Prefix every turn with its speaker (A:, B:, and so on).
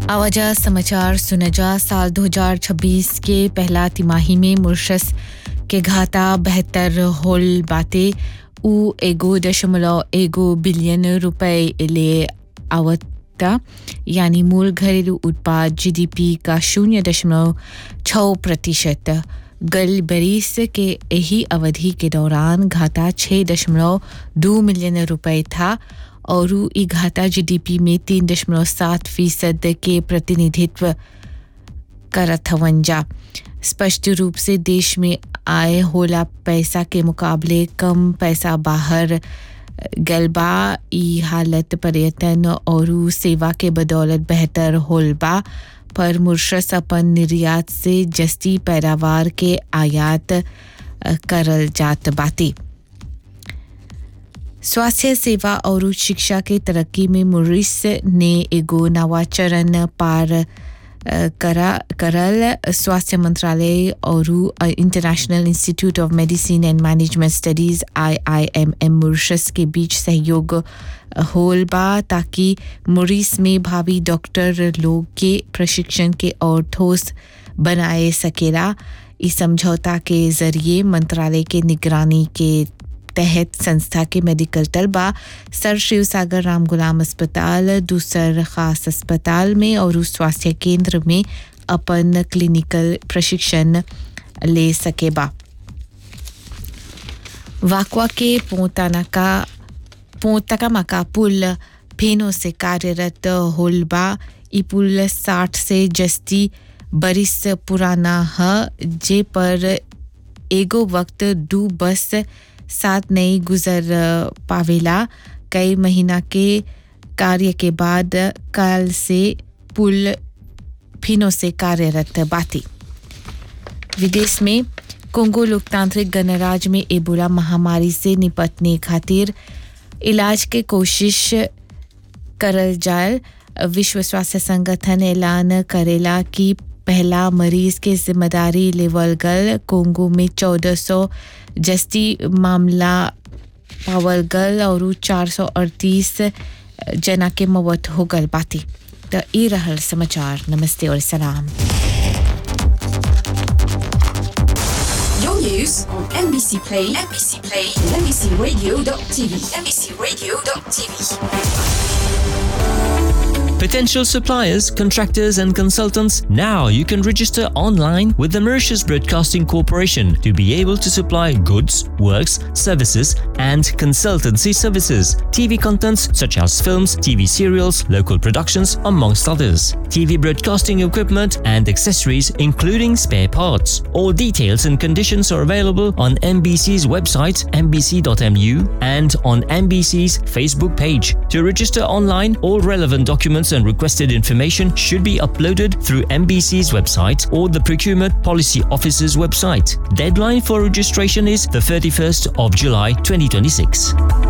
A: आवाजा समाचार सुनजा साल 2026 के पहला तिमाही में मुर्शस के घाटा बेहतर होल बाते उ एगो दशमलव एगो बिलियन रुपए ले आवता यानी मूल घरेलू उत्पाद जीडीपी का शून्य दशमलव छः प्रतिशत गल बरिस के यही अवधि के दौरान घाटा छः दशमलव दो मिलियन रुपए था और ई घाटा जीडीपी में तीन दशमलव सात फीसद के प्रतिनिधित्व करत हवन जा स्पष्ट रूप से देश में आए होला पैसा के मुकाबले कम पैसा बाहर गलबा ई हालत पर्यटन और सेवा के बदौलत बेहतर होल बा पर मुर्शस अपन निर्यात से जस्ती पैदावार के आयात करल जात बाती स्वास्थ्य सेवा और शिक्षा के तरक्की में मुरिस ने एगो नवा चरण पार करा करल स्वास्थ्य मंत्रालय और international institute of medicine and management studies IIMM Mauritius के बीच सहयोग होल बा ताकि मुरिस में भावी डॉक्टर लोग के प्रशिक्षण के और ठोस बनाए सकेला इस समझौता के जरिए मंत्रालय के निगरानी के तहत संस्था के मेडिकल तलबा सर शिव सागर राम गुलाम अस्पताल दूसर खास अस्पताल में और स्वास्थ्य केंद्र में अपन क्लिनिकल प्रशिक्षण ले सकेबा वाकवा के पोतानाका पोतकामाका पुल फेनो से कार्यरत होलबा ई पुल साठ से जस्ती बरिस पुराना है जे पर एगो वक्त दू बस साथ नहीं गुजर पावेला कई महीना के कार्य के बाद कल से पुल फिनो से कार्यरत बाती विदेश में कोंगो लोकतांत्रिक गणराज्य में एबोला महामारी से निपटने खातिर इलाज के कोशिश करल जाए विश्व स्वास्थ्य संगठन ऐलान करेला कि पहला मरीज के जिम्मेदारी लेवल गल कोंगो में 1400 जस्ती मामला पावल गल और 438 जना के मौत हो गल बाती तो ये रहल समाचार नमस्ते और सलाम
B: Your news on NBC Play, NBC Play, and NBCRadio.tv, NBCRadio.tv.
C: Potential suppliers, contractors, and consultants, now you can register online with the Mauritius Broadcasting Corporation to be able to supply goods, works, services, and consultancy services. TV contents such as films, TV serials, local productions, amongst others. TV broadcasting equipment and accessories, including spare parts. All details and conditions are available on MBC's website, mbc.mu, and on MBC's Facebook page. To register online, all relevant documents and requested information should be uploaded through MBC's website or the Procurement Policy Office's website. Deadline for registration is the 31st of July 2026.